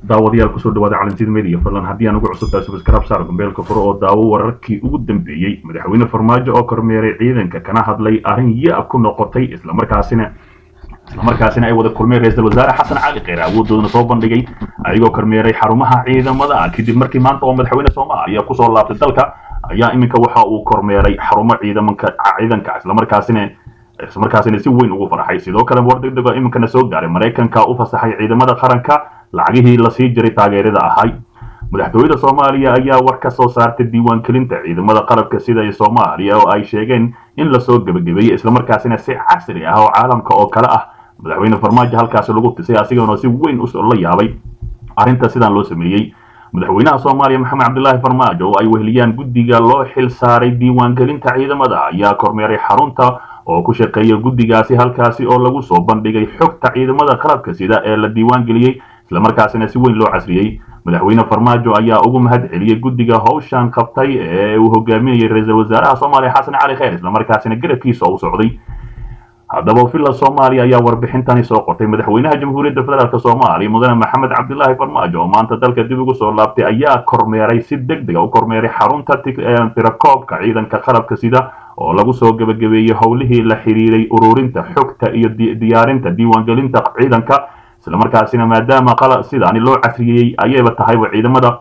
daawadayaal kusoo dhawaada calansiid media fadlan haddii aan ugu cusubtahay subscribe saar gombeelka furo oo daawo wararkii ugu dambeeyey madaxweyne farmaajo oo kormeeray ciidanka kana hadlay arrin ya-ab ku noqotay islamarkaasina islamarkaasina ay wada kulmeen ra-iisul wasaare xasan cali kheyre awoodoodana soo bandhigay ayagoo kormeeray xarumaha ciidamada kadib markii maanta oo madaxweyne soomaaliya kusoo laabtay dalka ayaa iminka waxa uu kormeeray xarumo ciidamanka ciidanka islamarkaasina islamarkaasina si weyn ugu farxay sidoo kale war degdeg oo iminkana soo gaaray maraykanka u fasaxay ciidamada qaranka lacagihii lasii jiray taageerada ahay madaxtooyada soomaaliya ayaa war ka soo saartay diiwaangelinta ciidamada qarabka sida ee soomaaliya oo ay sheegeen in lasoo gebagabeeyey islamarkaasina si casri ah oo caalamka oo kale ah madaxweyne farmaajo halkaasi lagu tisay asigoona si weyn la yaabay arrinta sidaan loo sameeyey madaxweynaha soomaaliya maxamed cabdilaahi farmaajo oo ay weheliyaan guddiga loo xil saaray diiwaangelinta ciidamada ayaa kormeeray xarunta oo ku shaqeeya guddigaasi halkaasi oo lagu soo bandhigay xogta ciidamada qalabka sida ee la diiwaangeliyey islamarkaasina si weyn loo casriyey madaxweyne farmaajo ayaa ugu mahad celiyey guddiga howshan qabtay ee uu hogaaminayay ra-iisul wasaaraha soomaaliya xasan cali kheyr islamarkaasina garabkiisa u socday haddaba villa soomaaliya ayaa warbixintani soo qortay madaxweynaha jamhuuriyadda federaalk soomaaliya mudane maxamed cabdilaahi farmaajo oo maanta dalka dib ugu soo laabtay ayaa kormeeray si deg dega u kormeeray xarunta tirakoobka ciidanka qalabka sida oo lagu soo gebagabeeyey howlihii la xiriiray ururinta xogta iyo diyaarinta diiwaangelinta ciidanka islamarkaasina maadaama sidaani loo casriyeeyey ayayba tahayba ciidamada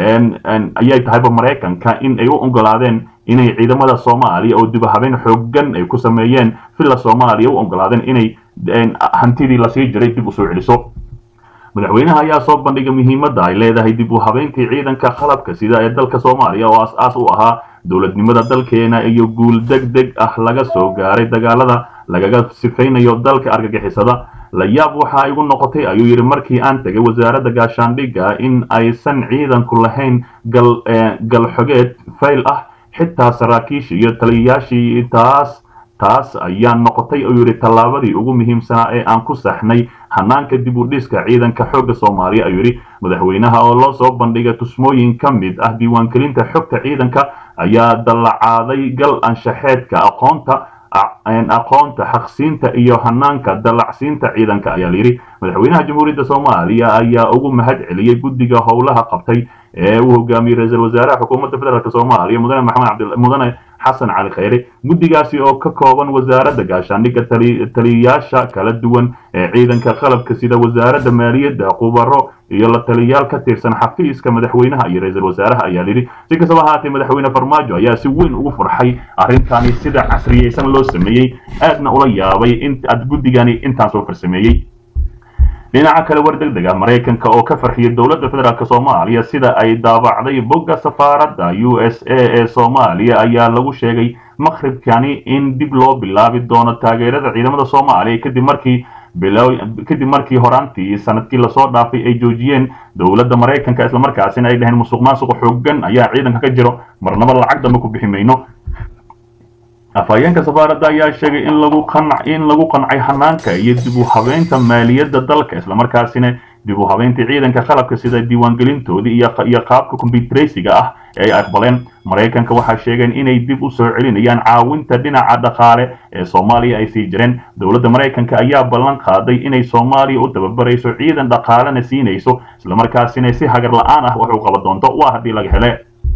ayay tahayba maraykanka in ay u ogolaadeen inay ciidamada soomaaliya oo dibahabeen xoogan ay ku sameeyeen villa soomaaliya u ogolaadeen inay hantidii lasii jiray dib usoo celiso madaxweynaha ayaa soo bandhigay muhiimadda ay leedahay dib u habeyntii ciidanka qalabka sida ee dalka soomaaliya oo as-aas u ahaa dowladnimada dalkeena iyo guul deg deg ah laga soo gaaray dagaalada lagaga sifaynayo dalka argagixisada la yaab waxa igu noqotay ayuu yidhi markii aan tegay wasaaradda gaashaandhigga in aysan ciidanku lahayn galxogeed fayl ah xitaa saraakiishii iyo taliyayaashii taas taas ayaa noqotay ayuu yidhi tallaabadii ugu muhiimsanaa ee aan ku saxnay hanaanka dib u dhiska ciidanka xoogga soomaaliya ayuu yidhi madaxweynaha oo loo soo bandhigay tusmooyin ka mid ah diiwaangelinta xogta ciidanka ayaa dallacaaday gal anshaxeedka aqoonta aqoonta xaqsiinta iyo hanaanka dallacsiinta ciidanka ayaa layidhi madaxweynaha jamhuuriyadda soomaaliya ayaa ugu mahad celiyey guddiga howlaha qabtay ee uu hogaamiyey ra-iisul wasaaraha xukuumadda federaalk soomaaliya mudane maxamed mudane xasan cali kheyre guddigaasi oo ka kooban wasaaradda gaashaandhigga taliyayaasha kala duwan ee ciidanka qalabka sida wasaaradda maaliyadda khubaro iyo la taliyayaal ka tirsan xafiiska madaxweynaha iyo ra-iisul wasaaraha ayaa lidhi si kastaba ahaatee madaxweyne farmaajo ayaa si weyn ugu farxay arrintani sida casriyeysan loo sameeyey aadna ula yaabay in ad guddigani intaan soo farsameeyey dhinaca kale war deg deg ah maraykanka oo ka farxiyay dowladda federaalk soomaaliya sida ay daabacday bogga safaaradda u s a ee soomaaliya ayaa lagu sheegay maqribkani in dib loo bilaabi doono taageerada ciidamada soomaaliya kadib markii kadib markii horaantii sanadkii lasoo dhaafay ay joojiyeen dowladda maraykanka islamarkaasina ay dhaheen musuq maasuqa xoogan ayaa ciidanka ka jiro marnaba lacag dambe ku bixi mayno afhayeenka safaaradda ayaa sheegay in lagu qanc in lagu qancay hanaanka iyo dib u habeynta maaliyadda dalka islamarkaasina dib u habeynta ciidanka qalabka sida diiwaangelintoodii iyo qaabka kombyutaraysiga ah ee ay aqbaleen maraykanka waxaa sheegeen inay dib u soo celinayaan caawinta dhinaca dhaqaale ee soomaaliya ay sii jireen dowladda maraykanka ayaa ballan qaaday inay soomaaliya u tababarayso ciidan dhaqaalena siinayso islamarkaasina si hagar la-aan ah wax u qaban doonto waa haddii laga hele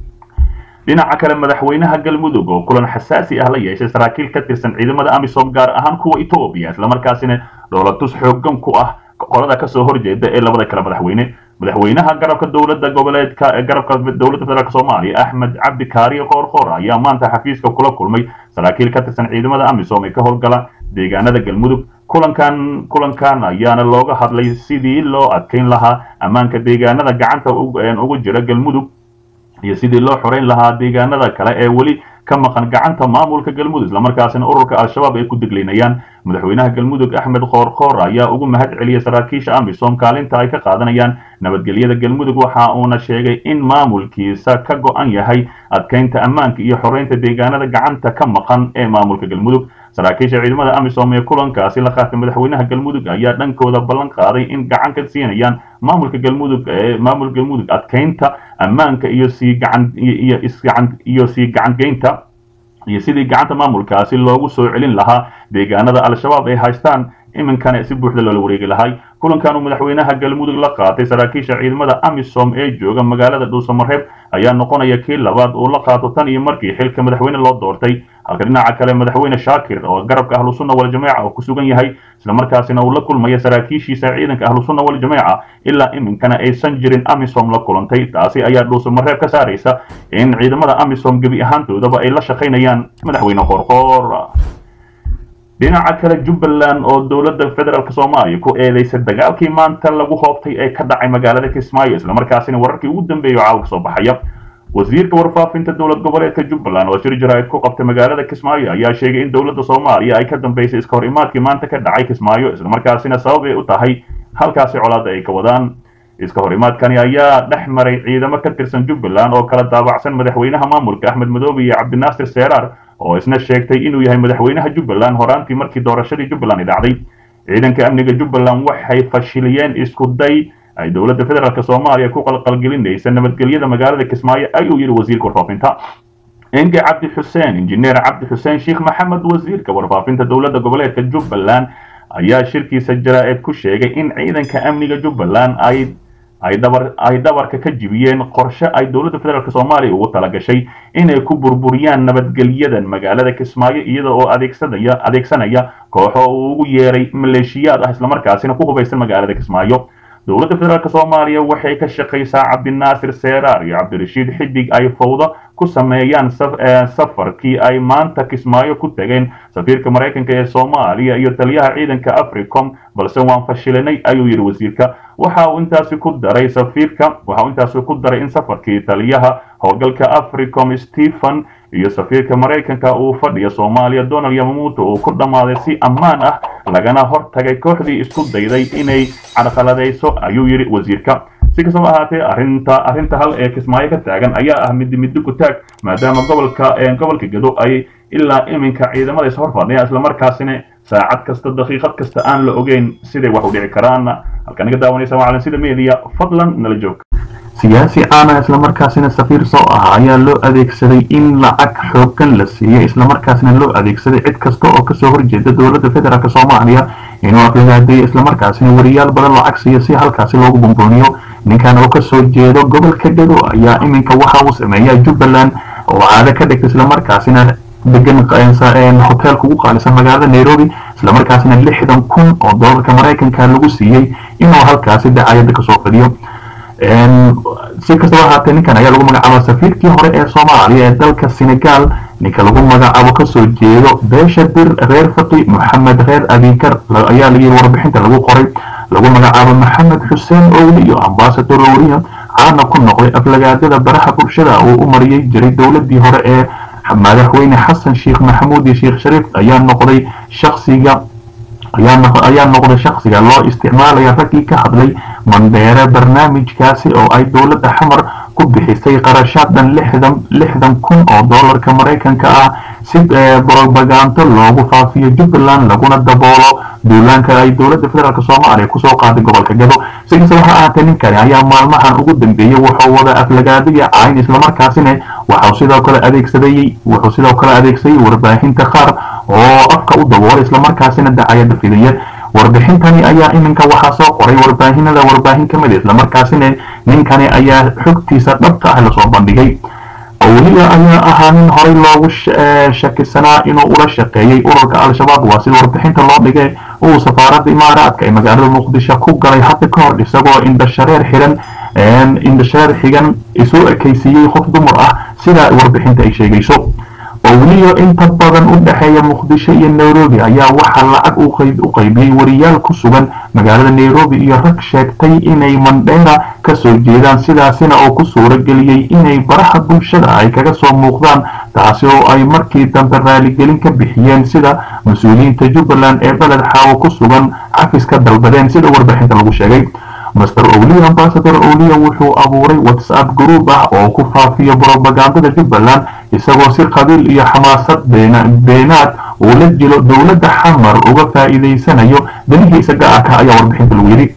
dhinaca kale madaxweynaha galmudug oo kulan xasaasi ah la yeeshay saraakiil ka tirsan ciidamada amisom gaar ahaan kuwa etoobiya islamarkaasina dhoolatus xoogan ku ah qolada kasoo horjeeda ee labada kale madaxweyne madaxweynaha garabka dowladda goboleedka garabka dowladda federaalk soomaaliya axmed cabdi kaariye qoorqoor ayaa maanta xafiiska kula kulmay saraakiil ka tirsan ciidamada amisom ee ka howlgala deegaanada galmudug kulankan kulankan ayaana looga hadlay sidii loo adkeyn lahaa ammaanka deegaanada gacanta ugu jira galmudug iyo sidii loo xoreyn lahaa deegaanada kale ee weli ka maqan gacanta maamulka galmudug islamarkaasina ururka al-shabaab ay ku deglinayaan madaxweynaha galmudug axmed qoorqoor ayaa ugu mahad celiyey saraakiisha amisom kaalinta ay ka qaadanayaan nabadgelyada galmudug waxa uuna sheegay in maamulkiisa ka go-an yahay adkeynta ammaanka iyo xoreynta deegaanada gacanta ka maqan ee maamulka galmudug saraakiisha ciidamada amisom ee kulankaasi la qaatay madaxweynaha galmudug ayaa dhankooda ballan qaaday in gacan ka siinayaan maamulka galmudug ee maamulka galmudug adkeynta ammaanka iyo sii gacan iyo isgacan iyo sii gacangeynta iyo sidii gacanta maamulkaasi loogu soo celin lahaa deegaanada al-shabaab ay haystaan iminkana si buuxda loola wareegi lahay kulankan uu madaxweynaha galmudug la qaatay saraakiisha ciidamada amisom ee jooga magaalada dhuusamareeb ayaa noqonaya kii labaad uu la qaato tan iyo markii xilka madaxweyne loo doortay halka dhinaca kale madaxweyne shaakir oo garabka ahlusunna waljamaaca oo ku sugan yahay islamarkaasina uu la kulmaya saraakiishiisa ciidanka ahlusunna waljamaaca ilaa iminkana aysan jirin amisom la kulantay taasi ayaa dhuusamareeb ka saaraysa in ciidamada amisom gebi ahaantoodaba ay la shaqaynayaan madaxweyne qoorqoor dhinaca kale jubbaland oo dowladda federaalk soomaaliya ku eedeysay dagaalkii maanta lagu hoobtay ee ka dhacay magaalada kismaayo islamarkaasina wararkii ugu dambeeyay oo caawa soo baxaya wasiirka warfaafinta dowlad goboleedka jubbaland oo shir jaraa'id ku qabtay magaalada kismaayo ayaa sheegay in dowladda soomaaliya ay ka dambeysay iska hor imaadkii maanta ka dhacay kismaayo islamarkaasina sabab ay u tahay halkaasi colaadda ay ka wadaan iska hor imaadkani ayaa dhex maray ciidamo ka tirsan jubbaland oo kala daabacsan madaxweynaha maamulka axmed madoobe iyo cabdinaasir seeraar oo isna sheegtay inuu yahay madaxweynaha jubbaland horaantii markii doorashadii jubbaland ay dhacday ciidanka amniga jubbaland waxay fashiliyeen isku day ay dowladda federaalk soomaaliya ku qalqalgelinaysa nabadgelyada magaalada kismaayo ayuu yidhi wasiirka warfaafinta enge cabdi xuseen injineer cabdi xuseen sheekh maxamed wasiirka warfaafinta dowladda goboleedka jubbaland ayaa shirkiisa jaraa'id ku sheegay in ciidanka amniga jubbaland ay ay dhabar ay dhabarka ka jibiyeen qorshe ay dowladda federaalk soomaaliya ugu talagashay inay ku burburiyaan nabadgelyadan magaalada kismaayo iyada oo adeegsanaya adeegsanaya kooxo uu ugu yeeray maleeshiyaad ah islamarkaasina ku hubaysan magaalada kismaayo dowladda federaalk soomaaliya waxay ka shaqaysaa cabdinaasir seeraar iyo cabdirashiid xidig ay fawdo ku sameeyaan safarkii ay maanta kismaayo ku tageen safiirka maraykanka ee soomaaliya iyo taliyaha ciidanka africom balse waan fashilinay ayuu yidhi wasiirka waxa uu intaasi ku daray safiirka waxa uu intaasi ku daray in safarkii taliyaha howlgalka africom stephen iyo safiirka maraykanka uu fadhiya soomaaliya donald yamamuuto uu ku dhammaaday si ammaan ah lagana hortagay kooxdii isku dayday inay carqaladayso ayuu yidhi wasiirka si kastaba ahaatee arrinta arrinta hal ee kismaayo ka taagan ayaa ah midi midi ku taag maadaama gobolka gobolka gedo ay ilaa iminka ciidamada is horfadhiyaan islamarkaasina saacad kasta daqiiqad kasta aan la ogeyn siday wax u dhici karaan halka naga daawanaysa macalin sida media fadlan nala joog siyaasi caana islamarkaasina safiir soo ah ayaa loo adeegsaday in lacag xooggan la siiyey islamarkaasina loo adeegsaday cid kasta oo kasoo horjeeda dowladda federaalk soomaaliya inuu aflagaadeeyo islamarkaasina wariyaal badan lacag siiyo si halkaasi loogu bumbuuniyo ninkan oo kasoo jeedo gobolka gedo ayaa iminka waxa uu sameeyaa jubbaland oo caado ka dhigta islamarkaasina degan hoteelka ugu qaalisan magaalada nairobi islamarkaasina lixdan kun oo doolarka maraykanka lagu siiyey inuu halkaasi dacayada kasoo fadhiyo si kastaba ahaatee ninkan ayaa lagu magacaaba safiirkii hore ee soomaaliya ee dalka senegal ninka lagu magacaabo kasoo jeedo beesha dir reer faqi moxamed reer abikar ayaa layiri warbixinta lagu qoray lagu magacaabo maxamed xuseen owli iyo ambasador owriya caana ku noqday aflagaadada baraha bulshada uu u mariyey jiray dowladii hore ee madaxweyne xasan sheekh maxamuud iyo sheekh shariif ayaa noqday shaksiga ayaa noqday shaksiga loo isticmaalaya raggii ka hadlay mandheere barnaamijkaasi oo ay dowladda xamar ku bixisay qarashaad dhan lixdan lixdan kun oo doolarka maraykanka ah si brobagando loogu faafiyo jubbaland laguna daboolo duulaanka ay dowladda federaalk soomaaliya kusoo qaaday gobolka gado si kastaba ha ahaatee ninkani ayaa maalmahan ugu dambeeyey wuxuu wada aflagaadiya cayn islamarkaasina waxau sidoo kale adeegsadayey wuxuu sidoo kale adeegsaday warbaahinta qaar oo afka u daboolay islamarkaasina dacayada fidiya warbixintani ayaa iminka waxaa soo qoray warbaahinada warbaahin ka mid islamarkaasina ninkani ayaa xogtiisa dhabta ah lasoo bandhigay owliya ayaa ahaa nin horey loogu shakisanaa inuu ula shaqeeyey ururka al-shabaab waa sida warbixinta loo dhigay uu safaaradda imaaraadka ee magaalada muqdisho ku galay hadda ka hor isagoo indhashareer xiran indhashareer xigan isu ekaysiiyey qof dumar ah sida warbixinta ay sheegayso owliyo inta badan u dhexeeya muqdisho iyo nairobi ayaa waxaa lacag u qaybiyey wariyaal ku sugan magaalada nairobi iyo rag sheegtay inay mandheera kasoo jeedaan sidaasina oo ku suuro geliyey inay baraha bulshada ay kaga soo muuqdaan taasi oo ay markii dambe raaligelin ka bixiyeen sida mas-uuliyiinta jubbaland ee beled xaawo ku sugan cafis ka dalbadeen sida warbixinta lagu sheegay master owliya ambasador owliya wuxuu abuuray whatsapp group ah oo ku faafiyo brobagandada jubbaland isagoo si qabiil iyo xamaasad beenaad uu la jiro dowladda xamar uga faa'iidaysanayo danihiisa gaarka ayaa warbixinta lagu yidhi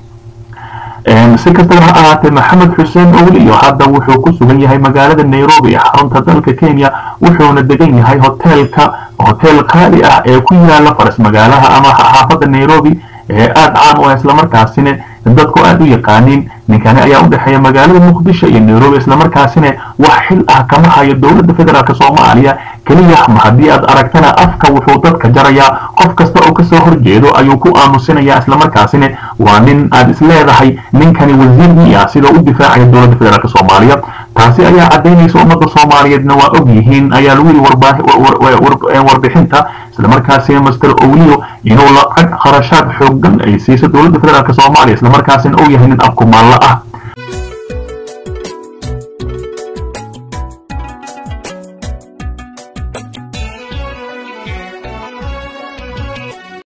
si kastaba ha ahaatee maxamed xuseen owliyo hadda wuxuu ku sugan yahay magaalada nairobi ee xarunta dalka kenya wuxuuna degan yahay hoteelka hotel qaali ah ee ku yaala faras magaalaha ama xaafadda nairobi ee aada caan u ah islamarkaasina dadku aada u yaqaaniin ninkani ayaa u dhexeeya magaalada muqdisho iyo nairobi islamarkaasina wax xil ah kama hayo dowladda federaalk soomaaliya keliya ma haddii aad aragtana afka wuxuu dadka jarayaa qof kasta oo kasoo horjeedo ayuu ku aamusinayaa islamarkaasina waa nin aad isleedahay ninkani wasiir miya sidoo u difaacaya dowladda federaalk soomaaliya taasi ayaa caddaynaysa ummadda soomaaliyeedna waa og yihiin ayaa lagu yidhi warbixinta islamarkaasina master owliyo inuu lacag kharashaad xoogan ay siiso dowladda federaalk soomaaliya islamarkaasina uu yahay nin afkumaalla ah